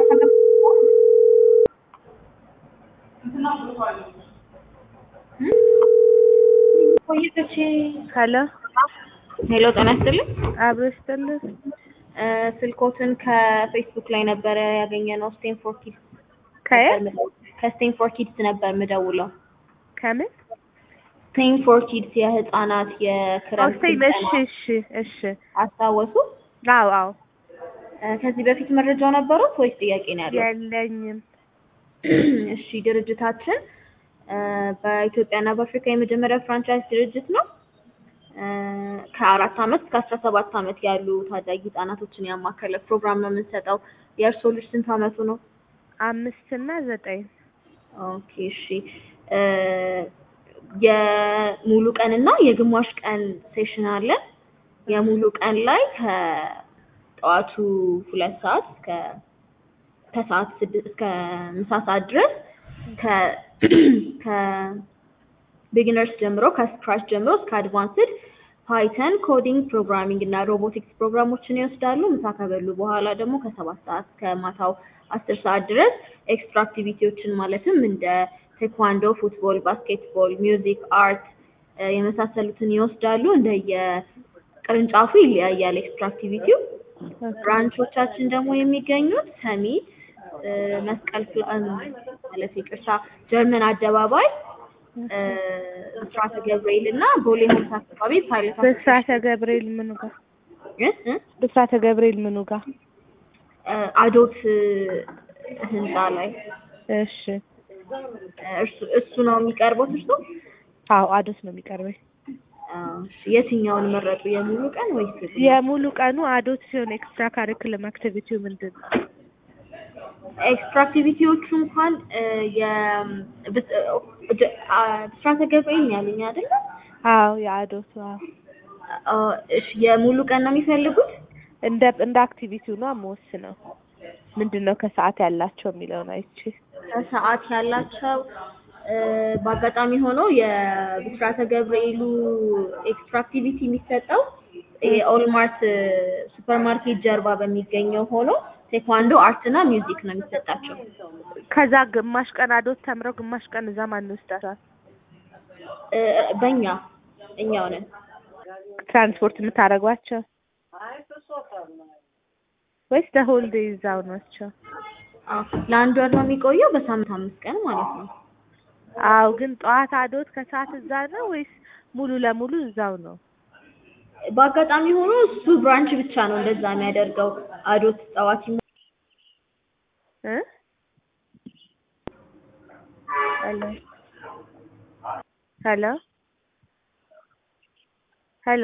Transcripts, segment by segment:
ሄሎ ሄሎ ጤና ይስጥልኝ። አብሮ ይስጥልኝ። ስልኮትን ከፌስቡክ ላይ ነበረ ያገኘነው። ስቴንፎር ኪድስ ከየት ከስቴንፎር ኪድስ ነበር የምደውለው። ከምን ስቴንፎር ኪድስ የህፃናት የክረምት ኦስቴን? እሺ ስልጠና እሺ እሺ። አስታወሱ? አዎ አዎ። እ፣ ከዚህ በፊት መረጃው ነበሩት ወይስ ጥያቄ ነው ያለው? የለኝም። እሺ ድርጅታችን እ፣ በኢትዮጵያና በአፍሪካ የመጀመሪያ ፍራንቻይዝ ድርጅት ነው። እ፣ ከአራት አመት እስከ አስራ ሰባት አመት ያሉ ታዳጊ ህጻናቶችን ያማከለ ፕሮግራም ነው የምንሰጠው። የእርስዎ ልጅ ስንት አመቱ ነው? አምስት እና ዘጠኝ ኦኬ እሺ እ፣ የሙሉ ቀን እና የግማሽ ቀን ሴሽን አለን። የሙሉ ቀን ላይ ከጠዋቱ ሁለት ሰዓት እስከ ከሰዓት ስድስት እስከ ምሳ ሰዓት ድረስ ከ ከቢጊነርስ ጀምሮ ከስክራች ጀምሮ እስከ አድቫንስድ ፓይተን፣ ኮዲንግ፣ ፕሮግራሚንግ እና ሮቦቲክስ ፕሮግራሞችን ይወስዳሉ። ምሳ ከበሉ በኋላ ደግሞ ከሰባት ሰዓት እስከ ማታው አስር ሰዓት ድረስ ኤክስትራ አክቲቪቲዎችን ማለትም እንደ ቴኳንዶ፣ ፉትቦል፣ ባስኬትቦል፣ ሚውዚክ፣ አርት እ፣ የመሳሰሉትን ይወስዳሉ። እንደየ ቅርንጫፉ ይለያያል ኤክስትራ አክቲቪቲው። ብራንቾቻችን ደግሞ የሚገኙት ሰሚት እ፣ መስቀል ፍላ- እ፣ ማለት ይቅርታ ጀርመን አደባባይ እ፣ ብስራተ ገብርኤል እና ቦሌ ሆምስ አካባቢ ፓይለት ብስራተ ገብርኤል ምኑ ጋር? እ፣ እ፣ ብስራተ ገብርኤል ምኑ ጋር? እ፣ አዶት እ፣ ህንፃ ላይ እሺ። እ፣ እርሱ እሱ ነው የሚቀርበው እርሱ አዎ አዶት ነው የሚቀርበኝ። እሺ፣ የትኛውን መረጡ? የሙሉ ቀን ወይስ የሙሉ ቀኑ አዶት ሲሆን ኤክስትራ ካሪኩለም አክቲቪቲው ምንድን ነው? ኤክስትራ አክቲቪቲዎቹ እንኳን እ፣ የ- ብስ- እ፣ ጀ- አ፣ ብስራተ ገብርኤል ነው ያሉኝ አይደለ? አዎ የአዶቱ አዎ። አ፣ እሺ የሙሉ ቀን ነው የሚፈልጉት? እንደ እንደ አክቲቪቲው ነው የምወስነው። ምንድን ነው ከሰዓት ያላቸው የሚለውን አይቼ ከሰዓት ያላቸው እ፣ በአጋጣሚ ሆኖ የብስራተ ገብርኤሉ ኤክስትራ አክቲቪቲ የሚሰጠው የኦልማርት ሱፐር ማርኬት ጀርባ በሚገኘው ሆኖ ቴኳንዶ፣ አርት እና ሚውዚክ ነው የሚሰጣቸው። ከዛ ግማሽ ቀን አዶት ተምረው ግማሽ ቀን እዛ ማን ይወስዳቸዋል? እ፣ በእኛ እኛው ነን። ትራንስፖርት የምታደርጓቸው ወይስ ደሆል ዴይ እዛው ናቸው? አዎ፣ ለአንድ ወር ነው የሚቆየው በሳምንት አምስት ቀን ማለት ነው። አዎ ግን ጠዋት አዶት ከሰዓት እዛ ነው ወይስ ሙሉ ለሙሉ እዛው ነው? በአጋጣሚ ሆኖ እሱ ብራንች ብቻ ነው እንደዛ የሚያደርገው። አዶት ጠዋት ይሞ- እ ሄሎ ሄሎ ሄሎ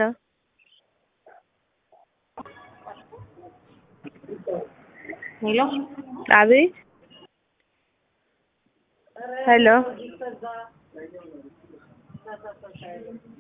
ሄሎ አቤት ሄሎ